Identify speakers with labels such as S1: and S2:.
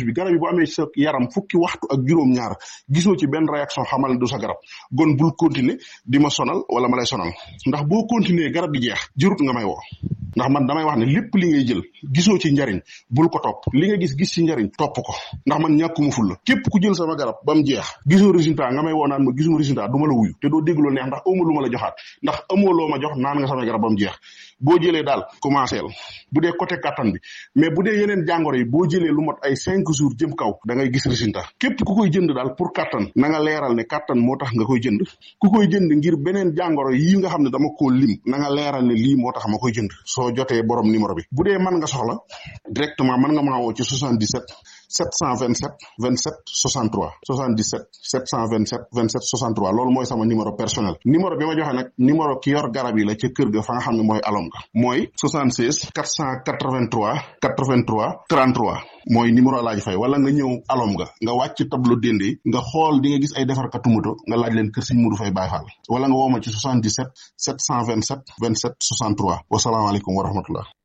S1: bi garab yi bu amee sa yaram fukki waxtu ak juróom-ñaar gisoo ci benn réaction xamal ne du sa garab gon bul continuer di ma sonal wala ma lay sonal ndax boo continuer garab gi jeex jërut nga may woo ndax man damay wax ne lépp li ngay jël gisoo ci njariñ bul ko topp li nga gis gis ci njariñ topp ko ndax man ñàkkuma ful la képp ku jël sama garab ba mu jeex gisoo résultat nga may woo naan ma gisuma résultat du ma la wuyu te doo dégg lu neex ndax amoo lu ma la joxaat ndax amoo loo ma jox naan nga sama garab ba mu jeex boo jëlee daal commencé bu dee côté kattan bi mais bu dee yeneen jàngoro yi boo jëlee lu mot ay cinq jours jëm kaw da ngay gis résultat képp ku koy jënd daal pour kattan na nga leeral ne kattan moo tax nga koy jënd ku koy jënd ngir beneen jàngoro yi nga xam ne dama koo lim na nga leeral ne lii moo tax ma koy jënd soo jotee borom numéro bi bu dee mën nga soxla directement mën nga maa woo ci 77 727 27 63 77 727 27 63 loolu mooy sama numéro personnel numéro bi ma joxe nag numéro ki yor garab yi la ca kër ga fa nga xam ne mooy alom ga mooy 76 483 83 33 mooy numéro Alaaji Fay wala nga ñëw alom ga nga wàcc tableau dende nga xool di nga gis ay defarkatu moto nga laaj leen kër Sëñ Mudu Fay Baay Faal wala nga woo ma ci 77 727 27 63 wasalaamaaleykum wa rahmatullah